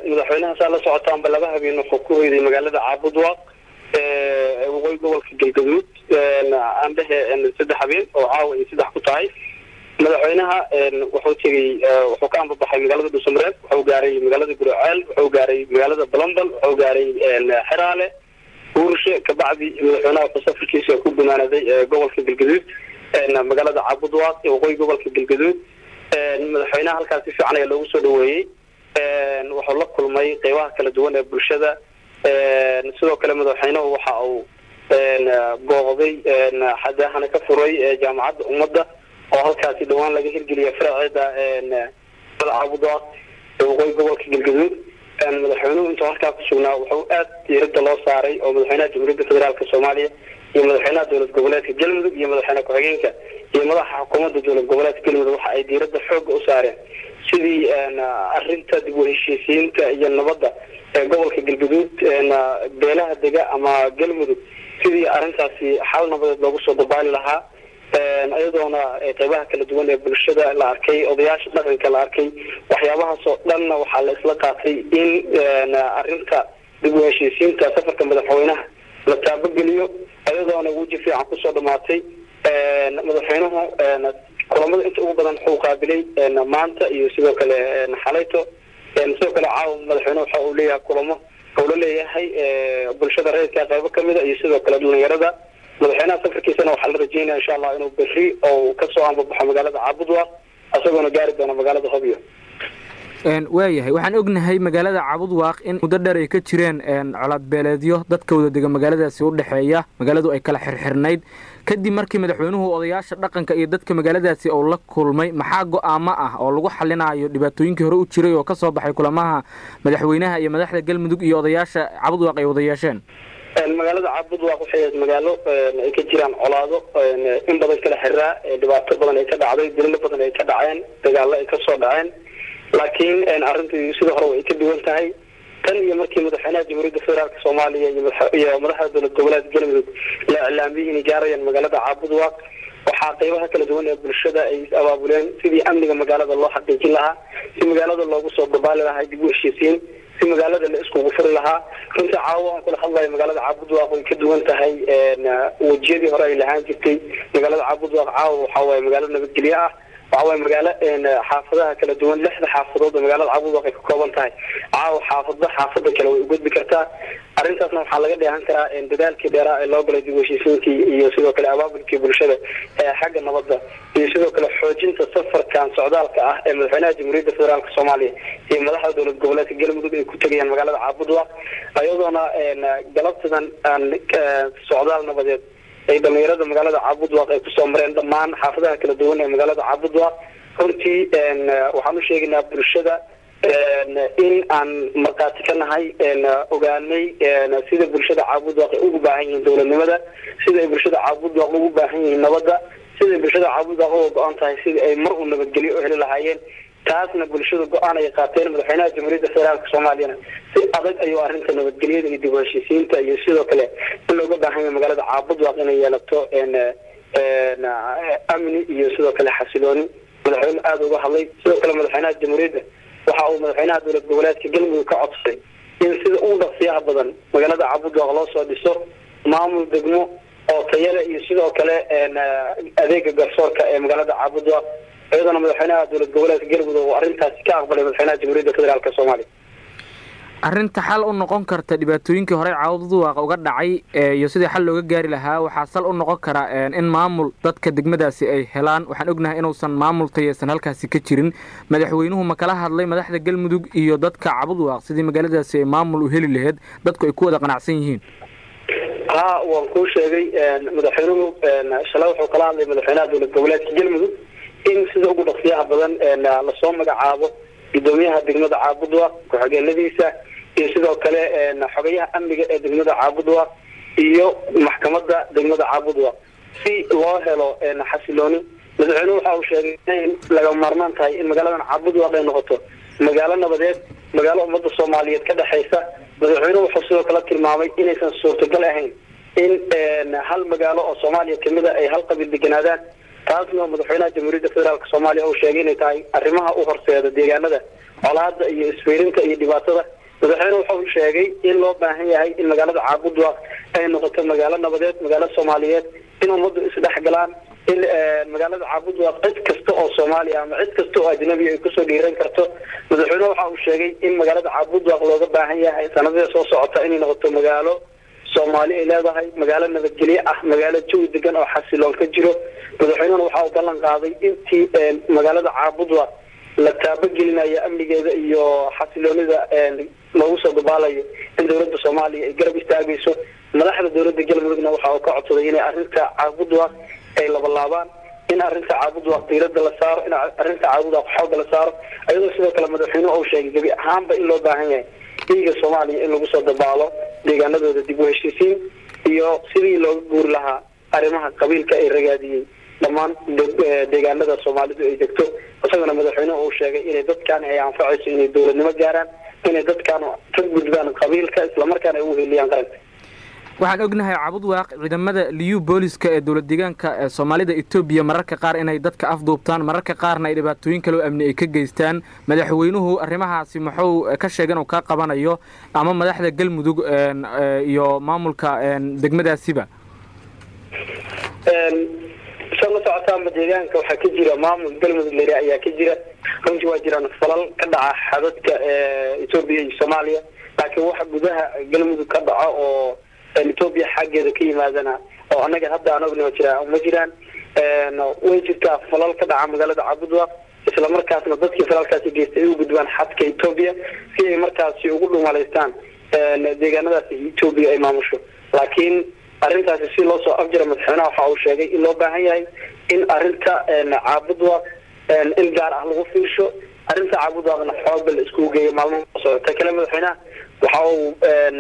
madaxweynaha saa la socotaanba laba habeen wuxuu ku hoyday magaalada caabudwaaq waqooyi gobolka galgaduud aan dhehe saddex habeen oo caawa ay saddex ku tahay madaxweynaha wuxuu tegey wuxuu ka ambabaxay magaalada dhuusamareeb wuxuu gaaray magaalada guraceel wuxuu gaaray magaalada balambal wuxuu gaaray xeraale uurshe kabacdi madaxweynaha wuxuu safarkiisa ku gumaanaday gobolka galgaduud magaalada caabudwaaq ee waqooyi gobolka galgaduud madaxweynaha halkaas si fiican ayaa loogu soo dhaweeyey wuxuu la kulmay qeybaha kala duwan ee bulshada sidoo kale madaxweynuhu waxa uu booqday xadaahana ka furay jaamacadda ummadda oo halkaasi dhawaan laga hirgeliya faraceeda caabudwaaq ee waqooyi gobolka galgaduud madaxweynuhu intuu halkaa ku sugnaa wuxuu aad diirada loo saaray oo madaxweynaha jamhuuriyadda federaalk soomaaliya iyo madaxweynaha dowlad goboleedka galmudug iyo madaxweyne ku-xigeenka iyo madaxa xukuumadda dowlad goboleedka galmudug waxa ay diirada xooga u saareen sidii arinta dib u heshiisiinta iyo nabadda ee gobolka galgaduud beelaha dega ama galmudug sidii arrintaasi xal nabadeed loogu soo dabaali lahaa iyadoona qeybaha kala duwan ee bulshada la arkay odayaasha dhaqanka la arkay waxyaabahaas oo dhanna waxaa la isla qaatay in arinta dib u heshiisiinta safarka madaxweynaha la taabageliyo iyadoona weji fiican kusoo dhamaatay madaxweynuhu kulamada inta ugu badan wuxuu qaabilay maanta iyo sidoo kale xalayto sidoo kale caawa madaxweyne waxa uu leeyahay kulamo uu la leeyahay bulshada reerka qeybo kamida iyo sidoo kale dhalinyarada madaxweynaha safarkiisana waxaa la rajeynaya insha allah inuu berri oo kasoo ambabaxo magaalada caabudwaaq isagoona gaari doono magaalada hobyo waayahay waxaan ognahay magaalada cabudwaaq in muddo dheer ay ka jireen colaadbeeleedyo dadka wada dega magaaladaasi u dhexeeya magaaladu ay kala xirxirnayd kadib markii madaxweynuhu odayaasha dhaqanka iyo dadka magaaladaasi uu la kulmay maxaa go-aamo ah oo lagu xalinayo dhibaatooyinkii hore u jiray oo kasoo baxay kulamaha madaxweynaha iyo madaxda galmudug iyo odayaasha cabudwaaq ay wada yeesheen magaalada caabudwaaq waxay ahayd magaalo ay ka jiraan colaado in badan kala xiraa dhibaato badan ay ka dhacday dililo badan ay ka dhaceen dagaalo ay kasoo dhaceen laakiin arrintii sida hore way ka duwan tahay tan iyo markii madaxweynaha jamhuuriyadda federaalk soomaaliya iyo madaxda dowlad goboleedka galmudug la iclaamiyey inay gaarayaan magaalada caabudwaaq waxaa qeybaha kala duwan ee bulshada ay abaabuleen sidii amniga magaalada loo xaqiijin lahaa si magaalada loogu soo dabaali lahaa dib u heshiisiin si magaalada la iskugu furi lahaa runta caawa aan kula hadlayo magaalada caabudwaaq way ka duwan tahay wejiyadii hore ay lahaan jirtay magaalada caabudwaaq caawa waxaa waaye magaalo nabadgelyo ah waxa waye magaalo xaafadaha kala duwan lixda xaafadood oo magaalada caabudwaaq ay ka kooban tahay caawa xaafadba xaafada kale way ugudbi kartaa arrintaasna waxaa laga dheehan karaa dadaalkii dheeraa ee loo galay dib u heshiisiinkii iyo sidoo kale abaabulkii bulshada ee xagga nabadda iyo sidoo kale xoojinta safarkan socdaalka ah ee madaxweynaha jamhuuriyadda federaalk soomaaliya iyo madaxda dowlad goboleedka galmudug ay ku tegayaan magaalada caabudwaaq iyadoona galabtadan socdaal nabadeed ay dhalinyarada magaalada caabudwaaq ay kusoo mareen dhammaan xaafadaha kala duwan ee magaalada caabudwaaq runtii waxaan u sheegaynaa bulshada in aan markhaati ka nahay ogaanay sida bulshada caabudwaaq ay ugu baahan yihiin dowladnimada sida ay bulshada caabudwaaq ugu baahan yihiin nabadda sida ay bulshada caabudwaaq uga go-an tahay sida ay mar u nabadgelyo u heli lahaayeen taasna bulshada go-aan ay qaateen madaxweynaha jamhuuriyadda federaalk soomaaliyana si adag ayuu arrinta nabadgelyada iyo dib u heshiisiinta iyo sidoo kale in looga baahan yahay magaalada caabudwaaq inay yeelato amni iyo sidoo kale xasilooni madaxweyne aada uga hadlay sidoo kale madaxweynaha jamhuuriyadda waxa uu madaxweynaha dowlad goboleedka galmudug ka codsaday in sida ugu dhaqsiyaha badan magaalada caabudwaaq loo soo dhiso maamul degmo oo tayale iyo sidoo kale adeega garsoorka ee magaalada caabudwaaq iyadana madaxweynaha dowlad goboleedka galmudug oo arrintaasi ka aqbalay madaxweynaha jamhuuriyadda federaalk soomaaliya arrinta xal u noqon karta dhibaatooyinkii horey caawduwaaq uga dhacay iyo sidii xal looga gaari lahaa waxaa sal u noqon kara in maamul dadka degmadaasi ay helaan waxaan ognahay inuusan maamul tayeysan halkaasi ka jirin madaxweynuhu ma kala hadlay madaxda galmudug iyo dadka cabudwaaq sidii magaaladaasi ay maamul u heli laheyd dadku ay ku wada qanacsan yihiin ha waan kuu sheegay madaxweynuhu shalay wuxuu kala hadlay madaxweynaha dowlad goboleedka galmudug in sida ugu dhaqsiyaha badan lasoo magacaabo gudoomiyaha degmada caabudwaaq ku-xigeenadiisa iyo sidoo kale xogayaha amniga ee degmada caabudwaaq iyo maxkamada degmada caabudwaaq si loo helo xasilooni madaxweynuhu waxa uu sheegay inay laga maarmaan tahay in magaaladan caabudwaaq ay noqoto magaalo nabadeed magaalo ummadda soomaaliyeed ka dhexaysa madaxweynuhu wuxuu sidoo kale tilmaamay inaysan suurtagal ahayn in hal magaalo oo soomaaliya kamida ay hal qabiil deganaadaan taasna madaxweynaha jamhuuriyadda federaalk soomaaliya uu sheegay inay tahay arrimaha u horseeda deegaanada colaada iyo isfeyrinta iyo dhibaatada madaxweyne waxa uu sheegay in loo baahan yahay in magaalada caabudwaaq ay noqoto magaalo nabadeed magaalo soomaaliyeed in ummaddu isdhex galaan in magaalada caabudwaaq cid kasta oo soomaaliya ama cid kasta oo ajnabiya ay kusoo dhiiran karto madaxweyne waxa uu sheegay in magaalada caabudwaaq looga baahan yahay sanadada soo socota inay noqoto magaalo soomaali ay leedahay magaalo nabadgelyo ah magaalo jawi degan oo xasiloon ka jiro madaxweynehuna waxa uu ballan qaaday intii magaalada caabudwaaq la taabagelinaya amnigeeda iyo xasiloonida loogu soo dabaalayo in dowladda soomaaliya ay garab istaagayso madaxda dowladda galmudugna waxa uu ka codsaday inay arrinta caabudwaaq ay labalaabaan in arrinta caabudwaaq diirada la saaro in arrinta caabudwaaq xooga la saaro iyadoo sidoo kale madaxweynuhu uu sheegay gebi ahaanba in loo baahan yahay dhiiga soomaaliya in lagu soo dabaalo deegaanadooda dib u heshiisiin iyo sidii looga guuri lahaa arrimaha qabiilka ay ragaadiyey dhammaan deegaanada soomaalidu ay degto isagana madaxweynuhu uu sheegay inay dadkan ay anfacayso inay dowladnimo gaaraan inay dadkan ka gudbaan qabiilka islamarkaana ay u heliyaan qaranka waxaan ognahay cabudwaaq ciidamada liyu booliska ee dowlad deegaanka ee soomaalida etoobiya mararka qaar inay dadka afduubtaan mararka qaarna ay dhibaatooyin kaloo amni ay ka geystaan madaxweynuhu arrimahaasi muxuu ka sheegan uu kaa qabanayo ama madaxda galmudug iyo maamulka degmadaasiba sa la socotaanba deegaanka waxaa ka jira maamul galmudug lere ayaa ka jira runtii waa jiraan falal ka dhaca xadadka etoobiya iyo soomaaliya laakiin waxa gudaha galmudug ka dhaco oo etoobiya xaggeeda ka yimaadana oo annaga hadda aan ogna jira ma jiraan way jirtaa falal ka dhaca magaalada cabudwaaq isla markaasna dadkii falalkaasi geystay ay u gudbaan xadka etoobiya si ay markaasi ugu dhumalaystaan deegaanadaasi etoobiya ay maamusho laakiin arrintaasi si loo soo afjira madaxweynaha waxa uu sheegay in loo baahan yahay in arrinta caabudwaaq in gaar ah lagu fiirsho arrinta caabudwaaqna xooga la iskugu geeyo maalmaha socota kale madaxweynaha waxa uu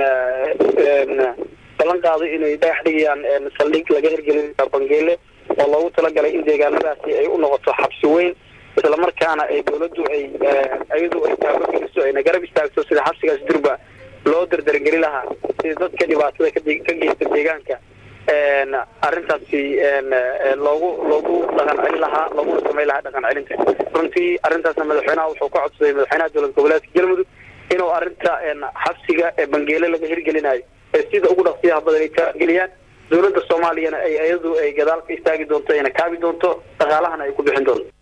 ballan qaaday inay dhagax dhigayaan saldhig laga hirgelin bangeele oo loogu talagalay in deegaanadaasi ay u noqoto xabsi weyn isla markaana ay dowladdu ay iyadu ay taabageliso ayna garab istaagto sida xabsigaas durba loo dardargeli lahaa sida dadka dhibaatada ka geysta deegaanka arrintaasi loogu loogu dhaqan celin lahaa looguna samayn lahaa dhaqan celinta runtii arrintaasna madaxweynaha wuxuu ka codsaday madaxweynaha dowlad goboleedka galmudug inuu arrinta xabsiga ee bangeele laga hirgelinayo ee sida ugu dhaqsiyaha badan ay taageliyaan dowladda soomaaliyana ay iyadu ay gadaal ka istaagi doonto ayna kaabi doonto dhaqaalahana ay ku bixin doonto